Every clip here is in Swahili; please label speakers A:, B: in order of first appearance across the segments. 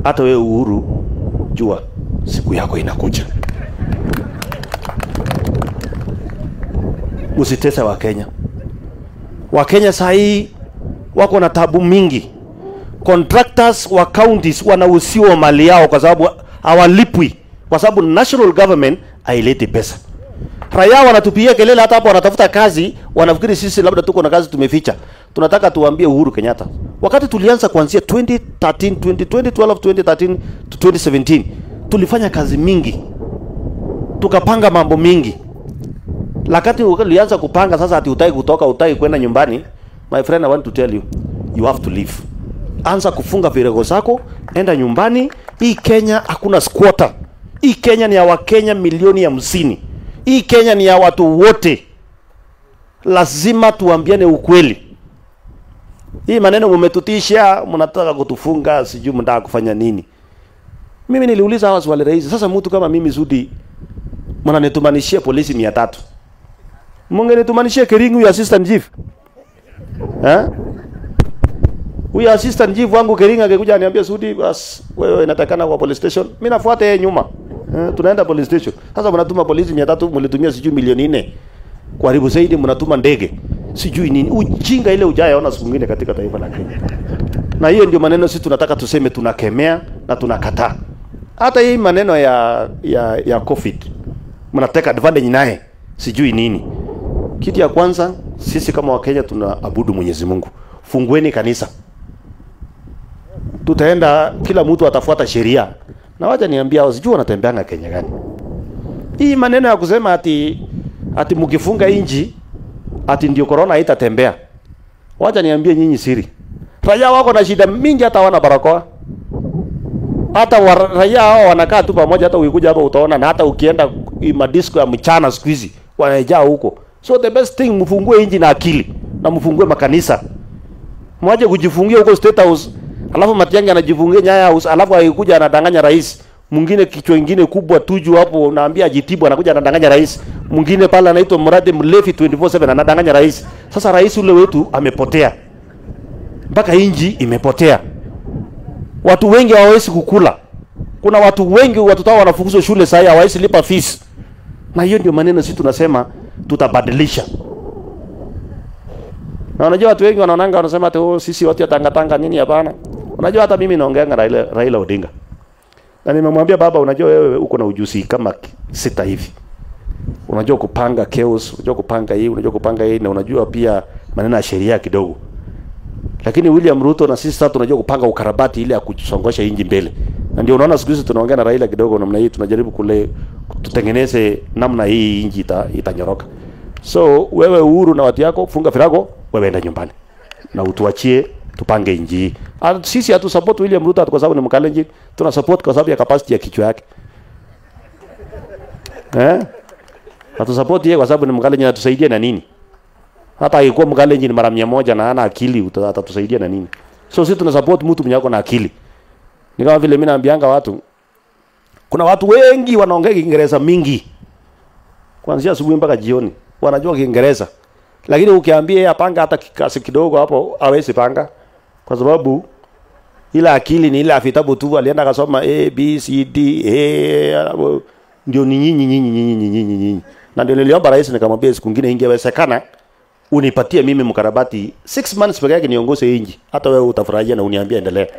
A: hata wewe Uhuru, jua siku yako inakuja. Usitese Wakenya. Wakenya saa hii wako na tabu mingi. Contractors wa counties wanausiwa mali yao kwa sababu hawalipwi, kwa sababu national government haileti pesa. Raia wanatupigia kelele, hata hapo wanatafuta kazi, wanafikiri sisi labda tuko na kazi tumeficha. Tunataka tuambie Uhuru Kenyatta, wakati tulianza kuanzia 2013 2012 2013 to 2017 tulifanya kazi mingi, tukapanga mambo mingi lakati ulianza kupanga sasa, ati utaki kutoka, utaki kwenda nyumbani, my friend, I want to tell you you have to leave. Anza kufunga virego zako, enda nyumbani. Hii Kenya hakuna squatter. Hii Kenya ni ya Wakenya milioni hamsini. Hii Kenya ni ya watu wote. Lazima tuambiane ukweli. Hii maneno mumetutisha, mnataka kutufunga, sijui mnataka kufanya nini. Mimi niliuliza hawa swali rahisi. Sasa mtu kama mimi Sudi, mnanitumanishia polisi mia tatu mungenitumanishia Keringi huyu assistant chief eh? Huyu assistant chief wangu Keringi angekuja aniambia Sudi, bas wewe inatakana kwa police station, mimi nafuata yeye nyuma eh, tunaenda police station. Sasa mnatuma polisi 300 mlitumia sijui milioni nne kuharibu zaidi, mnatuma ndege sijui nini, ujinga ile ujayaona siku nyingine katika taifa la Kenya. Na hiyo ndio maneno sisi tunataka tuseme, tunakemea na tunakataa. Hata hii maneno ya ya ya COVID mnateka advantage naye sijui nini. Kitu ya kwanza sisi kama Wakenya tunaabudu Mwenyezi Mungu. Fungueni kanisa. Tutaenda kila mtu atafuata sheria. Na wacha niambia hao sijui wanatembeanga Kenya gani. Hii maneno ya kusema ati ati mkifunga inji ati ndio corona haitatembea. Wacha niambie nyinyi siri. Raia wako na shida mingi hata wana barakoa. Hata wa, raia hao wanakaa tu pamoja hata ukikuja hapa utaona na hata ukienda madisco ya mchana siku hizi wanajaa huko. So the best thing mfungue inji na akili na mfungue makanisa. Mwaje kujifungia huko State House, alafu Matiang'i anajifungia Nyayo House, alafu akikuja anadanganya rais. Mwingine kichwa kingine kubwa tuju hapo naambia ajitibu anakuja anadanganya rais. Mwingine pale anaitwa Murade Mlevi 24/7 anadanganya rais. Sasa rais ule wetu amepotea. Mpaka inji imepotea. Watu wengi hawawezi kukula. Kuna watu wengi watoto wao wanafukuzwa shule sasa hawawezi lipa fees. Na hiyo ndio maneno sisi tunasema tutabadilisha. Na unajua watu wengi wanaonanga wanasema ati oh, sisi watu ya Tanga Tanga nini hapana. Unajua hata mimi naongeanga Raila, Raila Odinga. Na nimemwambia baba, unajua wewe uko na ujuzi kama sita hivi. Unajua kupanga chaos, unajua kupanga hii, unajua kupanga hii na unajua pia maneno ya sheria kidogo. Lakini William Ruto na sisi sasa tunajua kupanga ukarabati ile ya kusongosha inji mbele. Na ndio unaona siku hizi tunaongea na Raila kidogo namna hii tunajaribu kule tutengeneze namna hii inji ita, itanyoroka. So wewe Uhuru na watu yako funga virago, wewe enda nyumbani. Na utuachie tupange inji hii. Ah, Sisi hatu support William Ruto kwa sababu ni Mkalenjin, tuna support kwa sababu ya capacity ya kichwa yake. Eh? Hatu support yeye kwa sababu ni Mkalenjin atusaidie na nini? Hata akikuwa Mkalenjin mara mia moja na hana akili uta- atatusaidia na nini? So sisi tuna support mtu mwenye ako na akili. Ni kama vile mimi naambianga watu kuna watu wengi wanaongea Kiingereza mingi kuanzia asubuhi mpaka jioni, wanajua Kiingereza, lakini ukiambia yeye apanga hata kikasi kidogo hapo, hawezi panga kwa sababu ile akili ni ile ya vitabu tu, alienda akasoma A B C D A, ndio ni nyinyi nyinyi nyinyi nyinyi nyinyi, na ndio niliomba rais, nikamwambia siku nyingine ingewezekana unipatie mimi mkarabati 6 months peke yake niongoze inji, hata wewe utafurahia na uniambia endelea.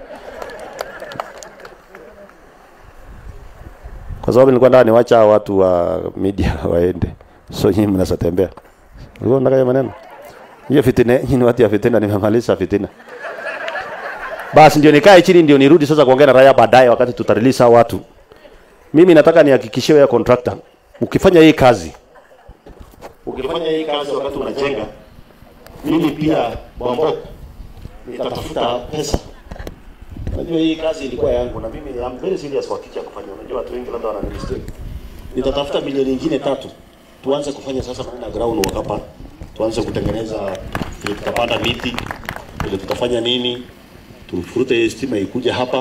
A: kwa sababu nilikuwa nataka niwacha hao watu wa media waende, so nyinyi mnaweza tembea. Ulikuwa unataka hiyo maneno hiyo fitina, nyinyi ni watu ya fitina, nimemaliza fitina. Basi ndio nikae chini, ndio nirudi sasa kuongea na raia baadaye, wakati tutarelease hao watu. Mimi nataka nihakikishie wewe contractor, ukifanya hii kazi, ukifanya hii kazi wakati unajenga, mimi pia Bombo nitatafuta pesa Unajua hii kazi ilikuwa yangu na mimi I'm very serious kwa kitu ya kufanya. Unajua watu wengi labda wana mistake. Nitatafuta milioni nyingine tatu. Tuanze kufanya sasa maneno ya ground work hapa. Tuanze kutengeneza vile tutapanda miti, vile tutafanya nini, tufurute hii stima ikuja hapa.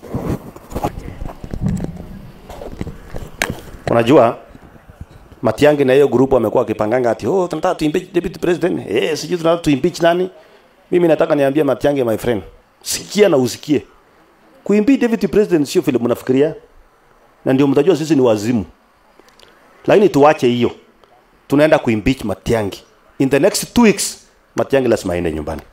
A: Unajua Matiang'i na hiyo grupu amekuwa akipanganga ati oh, tunataka tu impeach deputy president. Eh, sijui tunataka tu impeach nani. Mimi nataka niambie Matiang'i my friend, sikia na usikie kuimpeach deputy president sio vile mnafikiria na ndio mtajua sisi ni wazimu lakini tuache hiyo tunaenda kuimpeach Matiang'i in the next two weeks Matiang'i lazima aende nyumbani